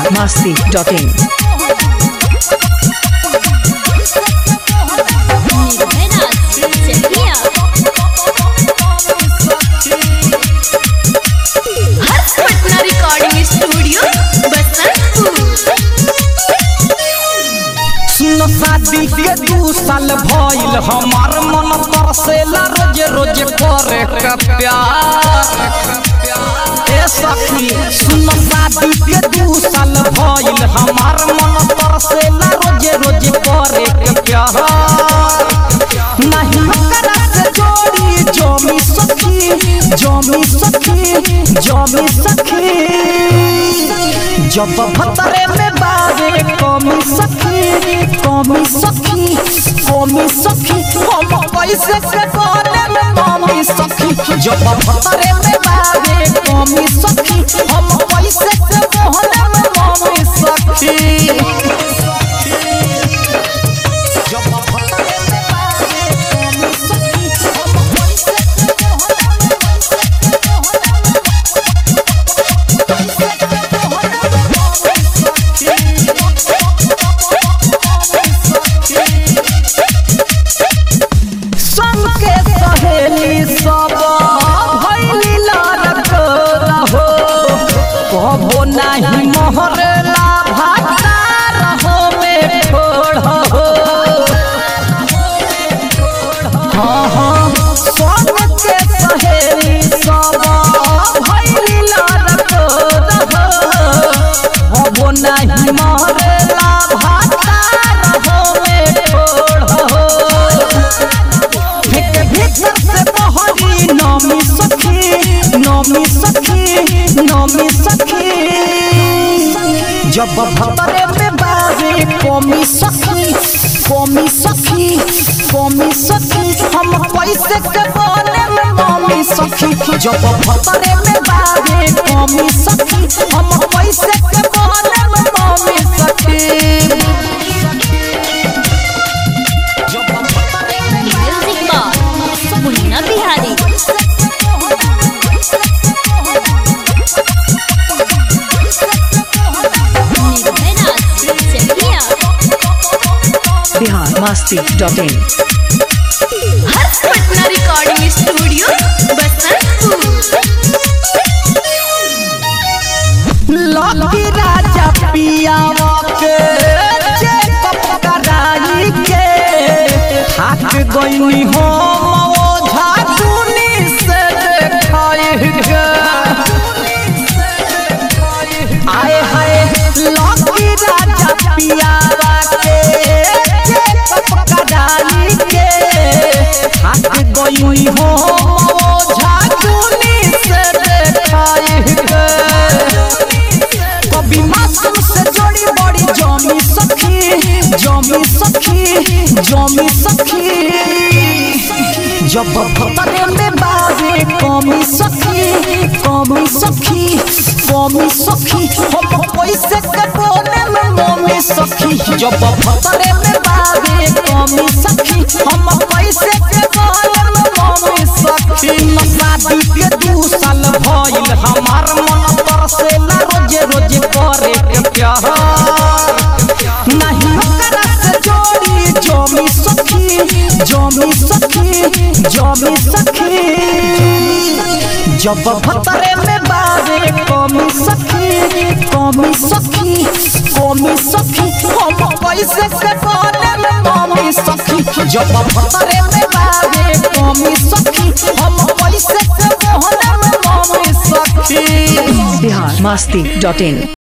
masti.in. Nirbhayraj Chakia Harsh Patna recording studio Basantpur सुन शादी के दू साल भइल हमार मन तरसेला रोज रोज करे के प्यार ए सखी सुन शादी के दू साल भइल हमार मन तरसेला रोज रोज करे के प्यार नहीं ओकरा से जोड़ी जमी सखी जमी सखी जमी सखी जब भतरे में बारे कमी सखी कमी सखी कमी सखी हम कैसे से बोले में मम्मी सखी जब भतरे में बारे कमी सखी हम कैसे से बोले में मम्मी सखी जब भतरे में बारे कमी सखी हम कैसे से बोले में संग के सहेली सब भैली लड़क रहो कबो नहीं मोहरला भाता रहो में छोड़ हो हाँ हाँ संग के सहेली सब भैली लड़क रहो कबो नहीं मोहरला भाता रहो में छोड़ हो एक भीतर से बहरी नमी सखी नमी सखी नमी सखी जब भतरे में बारे कमी सखी कमी सखी कमी सखी हम कैसे के बने में मम्मी सखी जब भतरे में बारे कमी सखी हम कैसे के बने में मम्मी सखी जब भतरे में music box Munna Bihari Nirbhayraj Chakia Bihar masti.in. Harsh Patna recording studio Basantpur lucky Raja पियावा के चेकअप कराई के थाक गईनी हम ओझा टूनी से देखाई के आए हाय लकी राजा पियावा के चेकअप कराई के थाक गईनी हम ओझा टूनी से देखाई के कभी मासूम से जोड़ी बड़ी जमी सखी जमी सखी जमी सखी जब भतरे में बारे कमी सखी कमी सखी कमी सखी हम कैसे के बोले में मम्मी सखी जब भतरे में बारे कमी सखी हम कैसे के बोले में मम्मी सखी न शादी के दू साल भइल हमार मन तरसेला रोज रोज करे के प्यार नहीं ओकरा से जोड़ी जमी सखी जमी सखी जमी सखी जब भतरे में बारे कमी सखी कमी सखी कमी सखी हम कैसे से बोले में मम्मी सखी जब भतरे में बारे कमी सखी हम कैसे से बोले में मम्मी सखी Bihar masti.in.